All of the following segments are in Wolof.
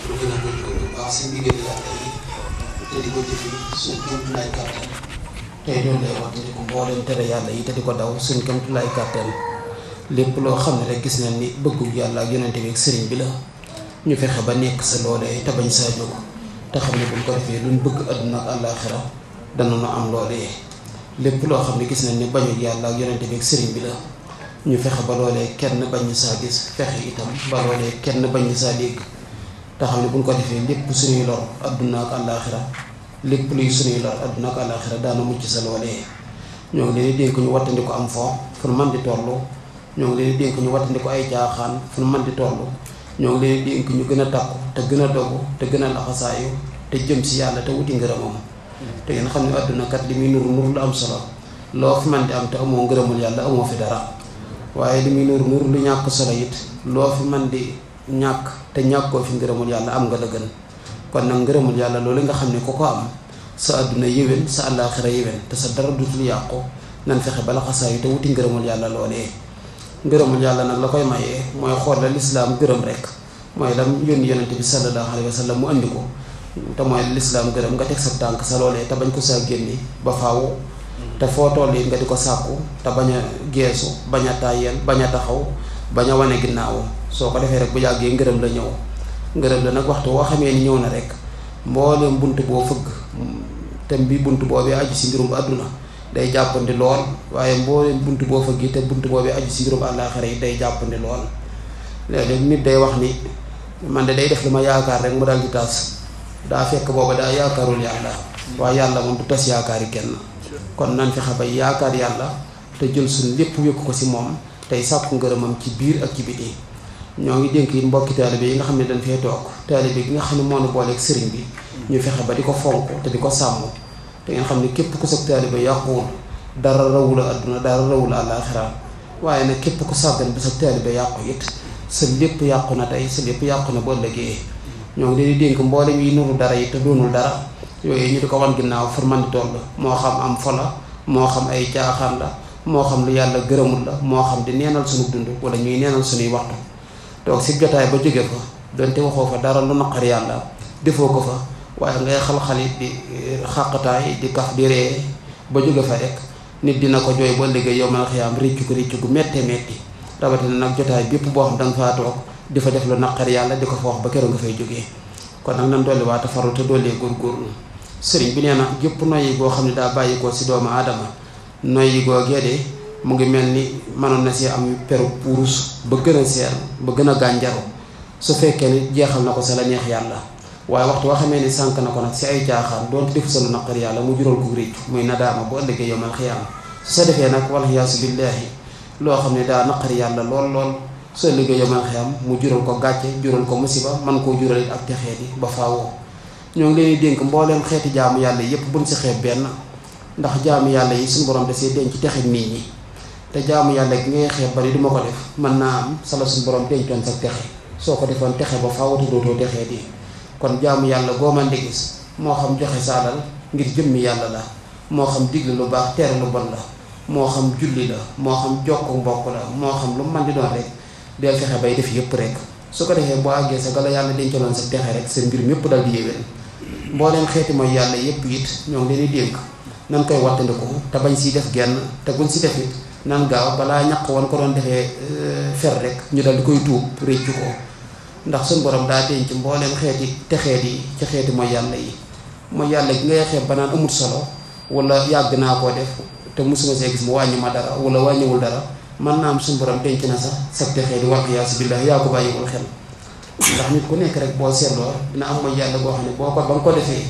lu gën a góorgóorlu bu baax si ndigal yàlla yi te di ko jëfe suñ kéemtulaay kàttan tey doon lay wax di ko mbooleem tere yàlla yi te di ko daw suñ kéemtulaay kàttan lépp loo xam ne rek gis nañ ni bëggu yàlla ak yonente bi ak sëriñ bi la ñu fexe ba nekk sa loolee te bañ saa jóg te xam ne buñ ko defee luñ bëgg àdduna ak àllaaxira dana nu am loolee lépp loo xam ne gis nañ ni bañu yàlla ak yonente bi ak sëriñ bi la ñu fexe ba loolee kenn bañ saa gis fexe itam ba loolee kenn bañ saa dégg te xam ne buñ ko defee lépp suñuy lor àdduna ak àllaaxira lépp luy suñuy lor àdduna ak àllaaxira daana mucc sa loolee ñoo ngi leen di dénk ñu wattandi ko am fo fu nu man di toll ñoo ngi leen di dénk ñu wattandi ko ay caaxaan fu nu man di toll ñoo ngi leen di dénk ñu gën a takku te gën a dogu te gën a laxasaayu te jëm si yàlla te wuti ngërëmam te ngeen xam ne àdduna kat li muy nuru nuru lu am solo loo fi man di am te amoo ngërëmul yàlla amoo fi dara waaye li muy nuru nuru lu ñàkk solo it loo fi man di ñàkk te ñàkkoo fi ngërëmul yàlla am nga la gën kon nag ngërëmul yàlla loolu nga xam ne ku ko am sa àdduna yéwén sa àllaaxira yéwén te sa dara dutul yàqu nan fexe ba laxasaayu te wuti ngërëmul yàlla loolee ngërëmul yàlla nag la koy mayee mooy xool la lislaam gërëm rek mooy lam yónni yonente bi sallallahu alayhi wa sallam mu andi ko te mooy lislaam gërëm nga teg sa tànk sa loolee te bañ ko saa génni ba faaw te foo toll it nga di ko sàkku te bañ a geesu bañ a tàyyeel bañ a taxaw bañ a wane ginnaaw soo ko defee rek bu yàggee ngërëm la ñëw ngërëm la nag waxtu woo xamee ni ñëw na rek mbooleem bunt boo fëgg te bi bunt boobee aju si mbirum àdduna day jàppandi lool waaye mbooleem bunt boo fëgg te bunt boobee aju si mbirum àllaaxira yi day jàppandi lool léeg-léeg nit day wax ni man de day def lu ma yaakaar rek mu dal di tas daa fekk booba daa yaakaarul yàlla waaye yàlla moom du tas yaakaari kenn kon nan fexe ba yaakaar yàlla te jël suñ lépp wékk ko si moom tey sàkku ngërëmam ci biir ak ci biti ñoo ngi dénk it mbokki taalibe yi nga xam ne dañ fee toog taalibe gi nga xam ne moo nu booleeg sëriñ bi ñu fexe ba di ko fonk te di ko sàmm te ngeen xam ne képp ku sag taalibe yàquwul dara rawula àdduna dara rawula àllaaxira waaye nag képp ku sàggan ba sag taalibe yàqu it sa lépp yàqu na tey sa lépp yàqu na ba ëllëgee ñoo ngi leen di dénk mboolem yi nuru dara yi te doonul dara yooyu ñu di ko wan ginnaaw far man di toll moo xam am fola moo xam ay caaxaan la moo xam lu yàlla gërëmul la moo xam di neenal sunu dund wala ñuy neenal sunuy waxtu toog si jotaay ba jóge fa donte waxoo fa dara lu naqar yàlla defoo ko fa waaye ngay xal-xali di xàqataay di kaf di ree ba jóge fa rek nit dina ko jooy ba liggéey yow man xiyaam réccu ko réccu gu métte metti rawatina nag jotaay bépp boo xam da nga faa toog di fa def lu naqar yàlla di ko fa wax ba keroog nga fay jógee kon nag nan dolli waate faru te dollee góorgóorlu sëriñ bi nee na gépp noyyi goo xam ne daa bàyyi ko si doomu aadama noyyi googee de mu ngi mel ni mënoon na si am peru puurus ba gën a seer ba gën a gànjaru su fekkee ni jeexal na ko sa la neex yàlla waaye waxtu waa xamee ni sànk na ko nag si ay caaxaan doonte defu sa lu naqar yàlla mu jural ko réccu muy nadaama bu ëllëgee yomal xiyaama su sa defee nag wal xiyaasu billaahi loo xam ne daa naqar yàlla lool lool su ëllëgee yomal xiyaam mu jural ko gàcce jural ko musiba man koo jural it ak texee di ba faawoo ñoo ngi leen di dénk mbooleem xeeti jaamu yàlla yépp buñ si xeeb benn ndax jaamu yàlla yi suñu borom da see denc texe nit ñi te jaamu yàlla gi ngay xeeb bari duma ko def mën naa am sala suñu borom dencoon sa texe soo ko defoon texe ba faawatu dootoo texee di kon jaamu yàlla goo man di gis moo xam joxe sa alal ngir jëmmi yàlla la moo xam digle lu baax tere lu bon la moo xam julli la moo xam jokku mbokk la moo xam lu man di doon rek del fexe bay def yépp rek su ko defee boo àggee sa gala yàlla dencaloon sa texe rek sa mbir mépp dal di yéwén mbooleem xeeti mooy yàlla yépp it ñoo ngi leen di dénk nan koy wattandiku te bañ si def genn te buñ si def it nan gaaw balaa ñaq woon ko doon defee fer rek ñu dal di koy tuub réccu ko ndax suñ borom daa denc mbooleem xeeti texeet yi ci xeeti mooy yàlla yi mooy yàlla gi ngay xeeb ba naan amut solo wala yàgg naa koo def te mosuma see gis mu wàññi ma dara wala wàññiwul dara man naa am suñ borom denc na sax sa texee di wal iyaasu billaah yaa ko bàyyiwul xel ndax nit ku nekk rek boo seetloo dina am mooy yàlla boo xam ne boo ko ba nga ko defee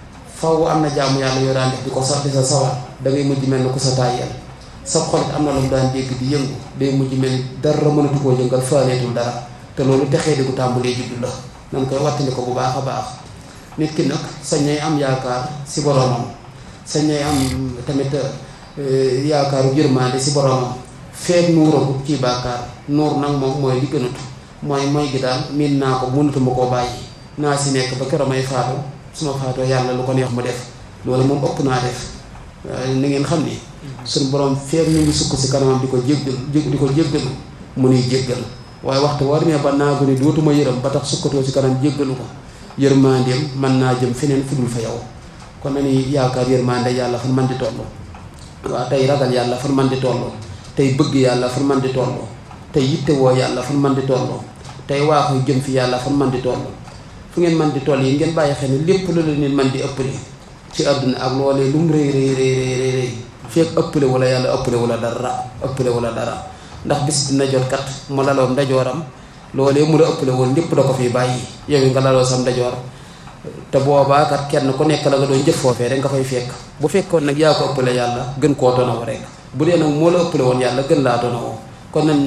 faw am na jaamu yàlla yoo daan def di ko sax di sa sawar da ngay mujj mel ni ku sa tàyyeel sa xolit am na lu mu daan dégg di yëngu day mujj mel ni dara mënatu koo yëngal faaleetul dara te loolu texee di ko tàmbalee juddu la nan koy wattandi ko bu baax a baax nit ki nag sañ nay am yaakaar si boromam sañ nay am tamit yaakaaru yërmande si boromam feeg nuuragut ci bàkkaar nuur nag moom mooy li gënatu mooy mooy gi daal miin naa ko mënatuma koo bàyyi naa si nekk ba keroog may faatu su ma faatoo yàlla lu ko neex mu def loolu moom ëpp naa def ni ngeen xam ni suñu borom feeg ñu ngi sukk si kanamam di ko jéggal di ko jéggalu mu nuy jéggal waaye waxtu war mee ba naagu ni dootuma yërëm ba tax sukkatoo ci kanam jéggalu ko yërmandeem mën naa jëm feneen fudul fa yow kon nañuy yaakaar yërmande yàlla fan man di toll waaw tey ragal yàlla fan man di toll tey bëgg yàlla fan man di toll tey yittewoo yàlla fan man di toll tey waaxu jëm fi yàlla fan man di toll fu ngeen man di toll yi ngeen bàyyi xel ni lépp lu la nit man di ëppale ci àdduna ak loolee lu mu rëy rëy rëy rëy rëy fekk ëppale wala yàlla ëppale wala dara ëppale wala dara ndax bis dina jot kat mu laloon ndajooram loolee mu la ëppale woon lépp da ko fi bàyyi yow nga laloo sam ndajoor te boobaa kat kenn ku nekk la nga doon jëf foofee rek nga fay fekk bu fekkoon nag yaa ko ëppale yàlla gën koo tonaw rek bu dee nag moo la ëppale woon yàlla gën laa tonaw kon nan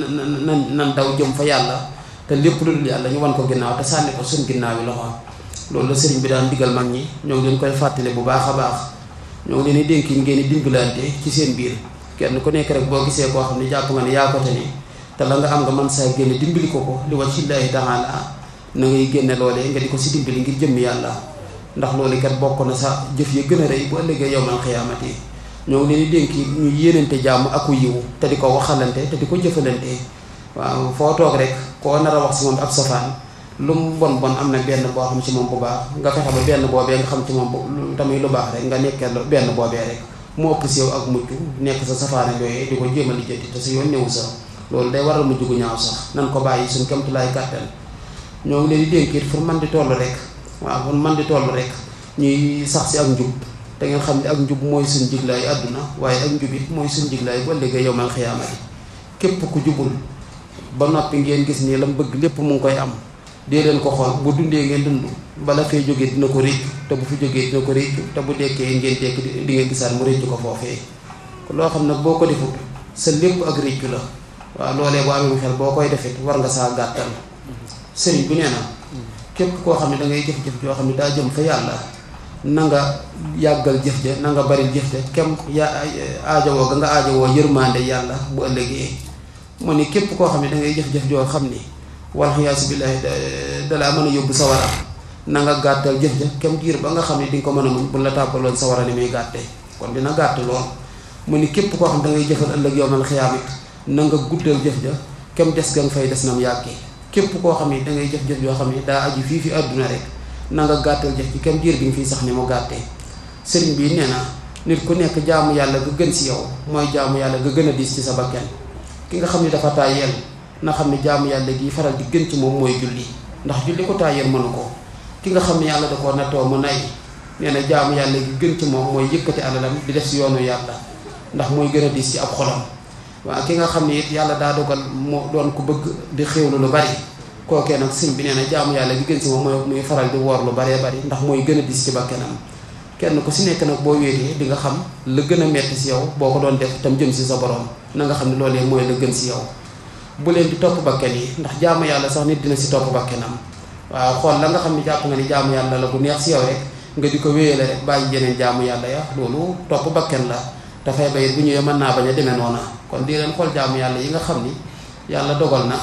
nan nan daw jëm fa yàlla te lépp lu dul yàlla ñu wan ko ginnaaw te sànni ko suñ ginnaaw yi loxo loolu la sëriñ bi daan digal mag ñi ñoo ngi leen koy fàttali bu baax a baax ñoo ngi leen di dénk yi ngeen di dimbalante ci seen biir kenn ku nekk rek boo gisee koo xam ne jàpp nga ne yaa ko te ni te la nga am nga mën saa génne dimbali ko ko li wajhillaahi taala na ngay génne loolee nga di ko si dimbali ngir jëmmi yàlla ndax loolu kat bokk na sa jëf ya gën a rëy bu ëllëgee yowmal xiyaamati ñoo ngi leen di dénk ñu yéenante jàmm aku yiwu te di ko waxalante te di ko jëfalante waaw foo toog rek koo nar a wax si moom ab safaan lu mu bon bon am na benn boo xam ci moom bu baax nga fexe ba benn boobee nga xam ci moom bu tamit lu baax rek nga nekkee benn boobee rek mu ëpp si yow ak mucc nekk sa safaane yooyu di ko jéem a lijjanti te si yoon ñëw sa loolu day waral mujj gu ñaaw sax nan ko bàyyi suñ kemtulaay kàttan ñoo ngi leen di dénk it fu man di toll rek waaw fu man di toll rek ñuy sax si ak njub te ngeen xam ne ak njub mooy suñ jiglaay àdduna waaye ak njub it mooy suñ jiglaay ba léegi yow mal xiyaamati képp ku jubul ba noppi ngeen gis nii la mu bëgg lépp mu ngi koy am dee leen ko xool bu dundee ngeen dund bala fee jógee dina ko réccu te bu fi jógee dina ko réccu te bu dekkee ngeen dekk di ngeen gisaat mu réccu ko foofee loo xam nag boo ko defut sa lépp ak réccu la waaw loolee boo amee xel boo koy defit war nga saa gàttal sëriñ bi nee na képp koo xam ne da ngay jëf-jëf joo xam ne daa jëm fa yàlla na nga yàggal jëf ja na nga bari jëf ja kem ya aajowoo ga nga aajowoo yërmande yàlla bu ëllëgee mu ni képp koo xam ne da ngay jëf-jëf joo xam ni wal xiyaasu billaahi dalaa mën a yóbbu sawara na nga gàttal jëf ja kem diir ba nga xam ne di nga ko mën a muñ bu la tàbbaloon sawara ni muy gàttee kon dina gàtt lool mu ni képp koo xam da ngay jëfal ëllëg yowmal xiyaamit na nga guddal jëf ja kem des ga nga fay des nam yàggi képp koo xam ne da ngay jëf-jëf yoo xam ne daa aju fii fi àdduna rek na nga gàttal jëf ci kem diir bi nga fiy sax ni mu gàttee sëriñ bi nee na nit ku nekk jaamu yàlla ga gën si yow mooy jaamu yàlla ga gën a diis ci sa bakken ki nga xam ne dafa tàyyeel na xam ne jaamu yàlla gi faral di gën ci moom mooy julli ndax julli ko tàyyeel mënu ko ki nga xam ne yàlla da koo nattoo mu nay nee na jaamu yàlla gi gën ci moom mooy yëkkati alalam di def si yoonu yàlla ndax mooy gën a diis ci ab xolam waaw ki nga xam ne it yàlla daa dogal moo doon ku bëgg di xéwlu lu bari kookee nag sëñ bi nee na jaamu yàlla gi gën si moom mooy muy faral di woor lu baree bari ndax mooy gën a diis ci bakkenam kenn ku si nekk nag boo wéetee di nga xam la gën a metti si yow boo ko doon def tam jëm si sa borom na nga xam ne loolee mooy la gën si yow bu leen di topp bakken yi ndax jaamu yàlla sax nit dina si topp bakkenam waaw xool la nga xam ne jàpp nga ni jaamu yàlla la bu neex si yow rek nga di ko wéyale rek bàyyi yeneen jaamu yàlla ya loolu topp bakken la dafay bayit bu ñëwee mën naa bañ a demee noona kon di leen xool jaamu yàlla yi nga xam ni yàlla dogal na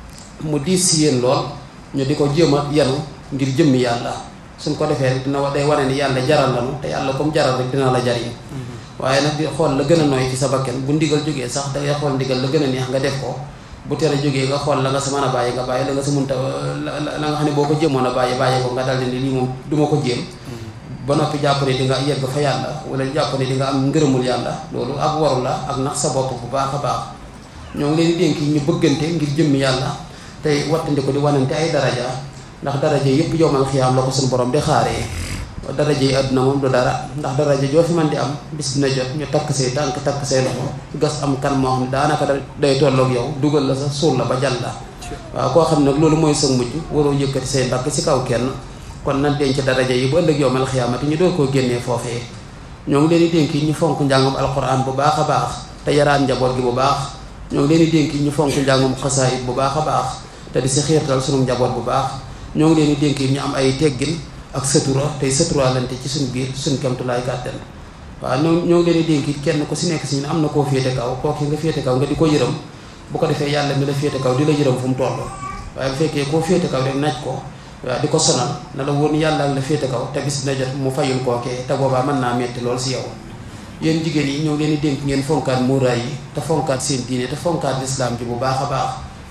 mu diis si yéen lool ñu di ko jéem a yanu ngir jëmmi yàlla suñ ko defee rek dina day wane ni yàlla jaral lanu te yàlla comme jaral rek dina la jariñ waaye nag di xool la gën a nooy ci sa bakken bu ndigal jógee sax dangay xool ndigal la gën a neex nga def ko bu tere jógee nga xool la nga sa mën a bàyyi nga bàyyi la nga sa munta la nga xam ne boo ko jéemoon a bàyyi bàyyi ko nga daldi ni lii moom du ma ko jéem ba noppi jàpp ne di nga yegg fa yàlla wala jàpp ne di nga am ngërëmul yàlla loolu ak waru la ak nax sa bopp bu baax a baax ñoo ngi leen di dénk ñu bëggante ngir jëmmi yàlla tey wattandi ko di wanante ay daraja ndax daraja yëpp yowmal xiyaam la ko suñu borom di xaaree daraja yi àdduna moom du dara ndax daraja joo fi man di am bis dina jot ñu takk say tànk takk say loxo gas am kan moo xam ne daanaka day tolloog yow dugal la sa suul la ba jàll la waaw koo xam nag loolu mooy sa mujj waroo yëkkati say mbagg ci kaw kenn kon nan denc daraja yi bu ëllëg yowmal xiyaamati ñu door koo génnee foofee ñoo ngi leen di dénk ñu fonk njàngum alquran bu baax a baax te yaraan njaboot gi bu baax ñoo ngi leen di dénk ñu fonk njàngum xasaayit bu baax a baax te di si xiirtal sunu njaboot bu baax ñoo ngi leen di dénk ñu am ay teggin ak sëtura tey sëturaalante ci suñ biir suñ kemtulaay kàttan waaw ñoo ñoo ngi leen di dénk kenn ku si nekk si ñun am na koo féete kaw kooki nga féete kaw nga di ko yërëm bu ko defee yàlla mi la féete kaw di la yërëm fu mu toll waaye bu fekkee koo féete kaw rek naaj ko waaw di ko sonal na la woon yàlla ak la féete kaw te bis dina jot mu fayul kookee te boobaa mën naa metti lool si yow yéen jigéen yi ñoo ngi leen di dénk ngeen fonkaat muuraay yi te fonkaat seen diine te fonkaat lislaam ji bu baax a baax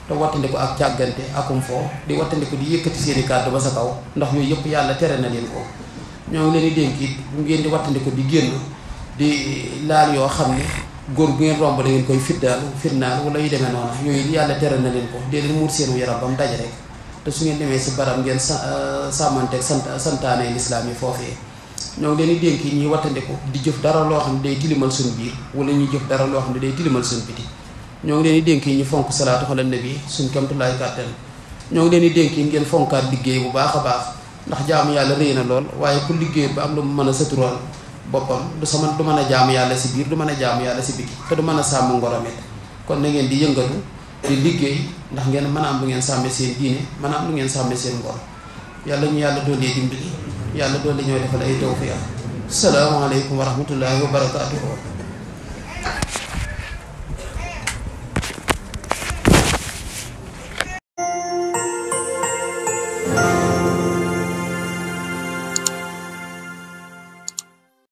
te wattandiku ak càggante akum foo di wattandiku di yëkkati seeni kàddu ba sa kaw ndax yooyu yëpp yàlla tere na leen ko ñoo ngi leen di dénk it bu ngeen di wattandiku di génn di laal yoo xam ne góor bu ngeen romb da ngeen koy fiddaalu firnaal wala yu demee noonu yooyu yàlla tere na leen ko dee leen muur seenu yaram ba mu daj rek te su ngeen demee si barab ngeen sa sàmmanteeg sant santaane lislaam yi foofee ñoo ngi leen di dénk ñuy wattandiku di jëf dara loo xam ne day tilimal suñ biir wala ñuy jëf dara loo xam ne day tilimal suñ biti ñoo ngi leen di dénk ñu fonk salaatu xala nabi suñ kamtulaay kàttan ñoo ngi leen di dénk ngeen fonkaat liggéey bu baax a baax ndax jaamu yàlla rëy na lool waaye ku liggéey ba am lu mu mën a satural boppam du sama du mën a jaamu yàlla si biir du mën a jaamu yàlla si biti te du mën a sàmm ngoromit kon na ngeen di yëngatu di liggéey ndax ngeen mën a am lu ngeen sàmme seen diine mën a am lu ngeen sàmme seen ngor yàlla ñu yàlla doolee dimbali yàlla doole ñoo defal ay tawfiq salaamaaleykum wa rahmatullahi wa barakaatuhu